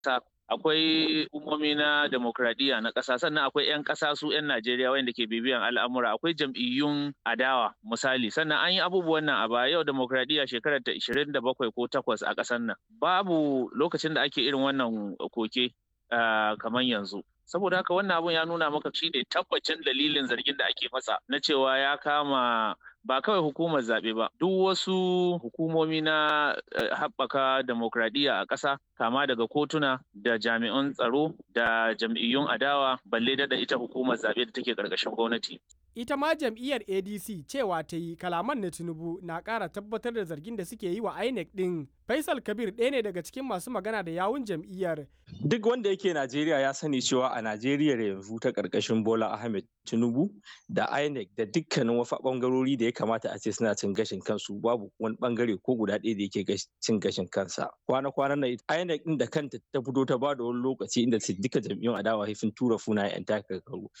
ƙasa akwai umomi na demokradiyya na ƙasa sannan akwai 'yan ƙasa su 'yan Najeriya wanda ke bibiyan al'amura akwai jam'iyyun adawa misali sannan an yi abubuwan nan a baya yau demokradiyya shekarar ta 27 ko 8 a ƙasar nan babu lokacin da ake irin wannan koke kamar yanzu saboda haka wannan abun ya nuna maka shi ne tabbacin dalilin zargin da ake masa na cewa ya kama ba kawai hukumar zaɓe ba duk wasu hukumomi na haɓaka demokradiyya a ƙasa kama daga kotuna da jami'an tsaro da jam'iyyun adawa balle da ita hukumar zaɓe da take ƙarƙashin gwamnati. ita ma jam'iyyar adc cewa ta yi kalaman na tinubu na ƙara tabbatar da zargin da suke yi wa inec ɗin faisal kabir ɗaya ne daga cikin masu magana da yawun jam'iyyar duk wanda yake najeriya ya sani cewa a najeriya yanzu ta ƙarƙashin bola ahmed tinubu da inec da dukkanin wasu ɓangarori da ya kamata a ce suna cin gashin kansu babu wani ɓangare ko guda ɗaya da yake cin gashin kansa kwana-kwanan nan inec ɗin da kanta ta fito ta ba da wani lokaci inda duka jam'iyyun adawa sun tura funa 'yan takarkaru